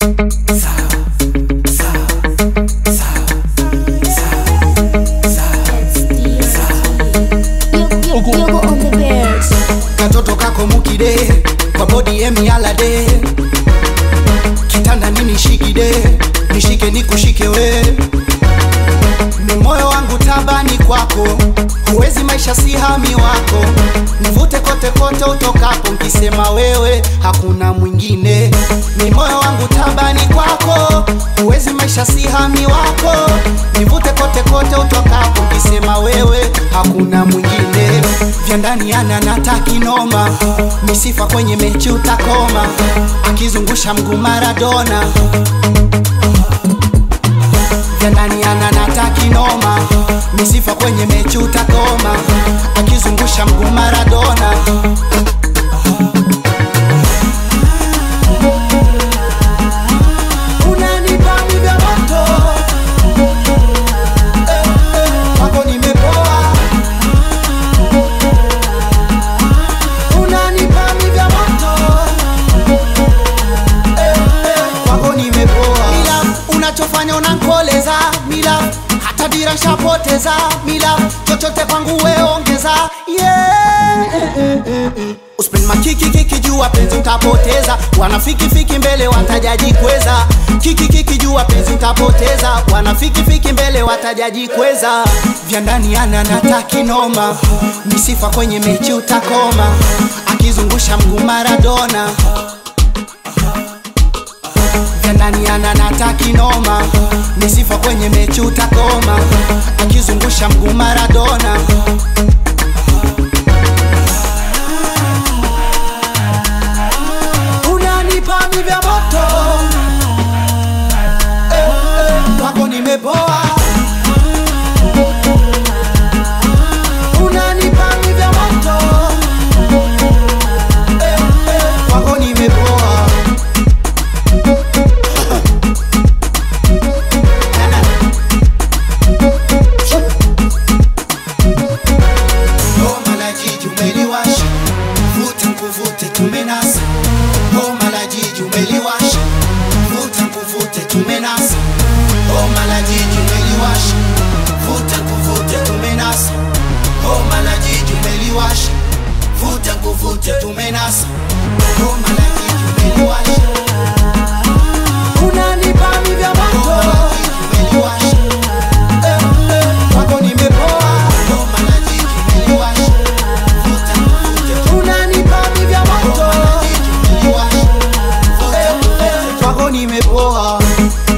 Yogo on the bears. katoto kako mukide kwa bodi emialade kitanda nini shikide nishike nikushike we ni moyo wangu tabani kwako huwezi maisha si hami wako nivute kote kote utokapo nkisema wewe hakuna mwingine ni moyo wangu tabani kwako huwezi maisha si hami wako nivute kote kote utokapo nkisema wewe hakuna mwingine vya ndani ana natakinoma misifa kwenye mechi utakoma akizungusha mguu maradona vya ndani ana natakinoma misifa kwenye mechi utakoma akizungusha mguu maradona unanipa vya moto Eh, eh, kwako nimepoa unanipa vya moto Eh, eh, kwako nimepoa mila unachofanya unankoleza mila hata dira nshapoteza mila chochote kwangu weongeza yeah. Uspend makiki kiki jua penzi utapoteza wanafiki fiki mbele watajaji kweza kiki kiki jua penzi utapoteza wanafiki fiki mbele watajaji kweza vya ndani ana natakinoma misifa kwenye mechi utakoma akizungusha mguu maradona vya ndani ana natakinoma misifa kwenye mechi utakoma akizungusha mguu maradona unanipa mi vya moto eh, eh, kwako nimepoa unanipa mi vya moto eh, eh, kwako nimepoa Homa la jiji umeliwasha, vuta nkuvute tumenasa. Homa la jiji umeliwasha, vuta nkuvute tumenasa. Homa la jiji umeliwasha, vuta nkuvute tumenasa. Homa la jiji umeliwasha, vuta nkuvute tumenasa. Homa la jiji umeliwasha. Unanipa mi vya moto. Homa la jiji umeliwasha. Eh, eh, kwako nimepoa. Homa la jiji umeliwasha. Vuta nkuvute unanipa mi vya moto. Homa la jiji umeliwasha. Vuta nkuvute kwako nimepoa